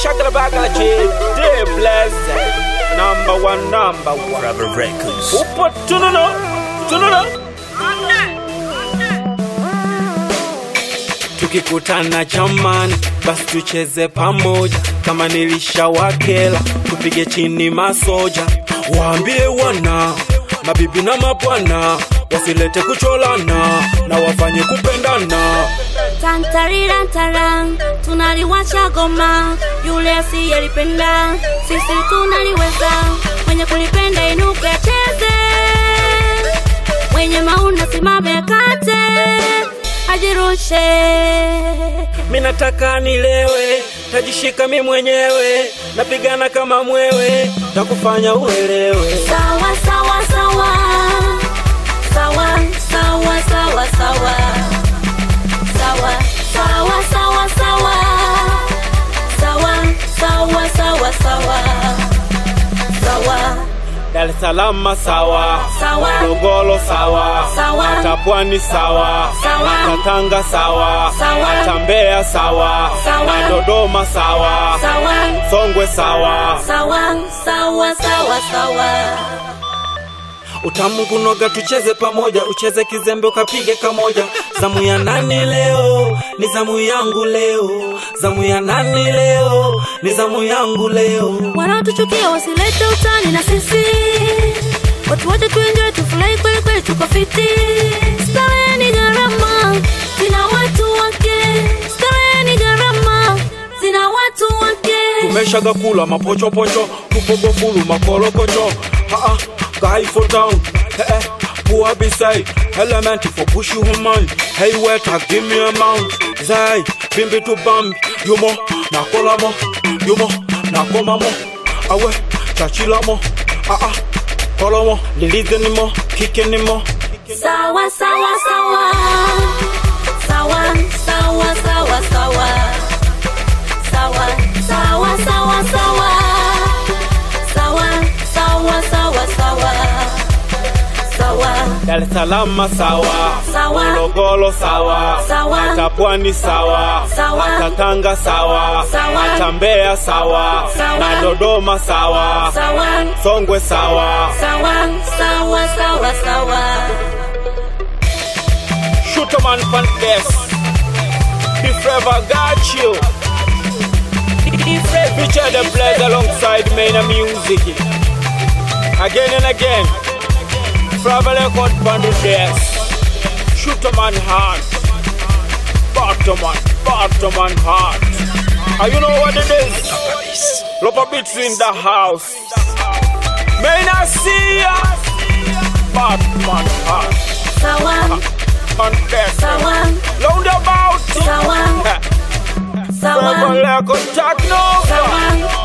Shagala bagala chief, they blessed. Number one, number one. Rubber Records. Upo tununo, tununo. Tukikutana jamani, basi tucheze pamoja. Kama nilishawakela, tupige chini masoja. Waambie wana mabibi na mabwana wasilete kucholana na wafanye kupendana. Tantarirantaran, tunaliwacha goma, yule asiyelipenda sisi tunaliweza. Mwenye kulipenda inuke cheze, mwenye mauna simame kate, ajirushe. Mi nataka nilewe, tajishika mi mwenyewe, napigana kama mwewe, takufanya uelewe. Sawa sawa sawa, sawa sawa sawa sawa, sawa sawa sawa sawa, sawa sawa sawa sawa, sawa. Dar es Salaam sawa, Sawa. Morogoro sawa, Sawa. hata Pwani sawa, Sawa. hata Tanga sawa, Sawa. hata Mbeya sawa, Sawa. na Dodoma sawa, Sawa. Songwe sawa. sawa sawa sawa sawa Utamu kunoga, tucheze pamoja, ucheze kizembe ukapige kamoja. Zamu ya nani leo? Ni zamu yangu leo. Zamu ya nani leo? Ni zamu yangu leo. wanaotuchukia wasilete utani na sisi watu wote tuenjoy tufurahi kweli kweli tuko fiti starehe ni gharama zina watu wake starehe ni gharama zina watu wake tumeshaga kula mapochopocho tupogofulu makolokocho haa guy for down eh, eh, poor beside element for push you human hey waiter give me a mount zai bimbi to bambi yumo nakola mo yumo nakoma mo awe chachila mo ah ah kolo mo lilize ni mo kike ni mo sawa sawa sawa sawa sawa sawa sawa sawa sawa sawa sawa sawa sawa sawa sawa sawa Dar es Salaam sawa, Sawa. Morogoro sawa, Sawa. hata Pwani sawa, Sawa. hata Tanga sawa, Sawa. hata Mbeya sawa, Sawa. na Dodoma sawa, sawa Songwe sawa. sawa sawa sawa sawa Shoot a man pan this. He forever got you. Feature the plays alongside main music. Again and again. Forever record pan this. Shoot a man heart. Bottom man, bottom man heart. And you know what it is? Lopa beats in the house. May I see ya? Batman heart. sawa Confess. sawa Round about. sawa sawa Forever like a techno. sawa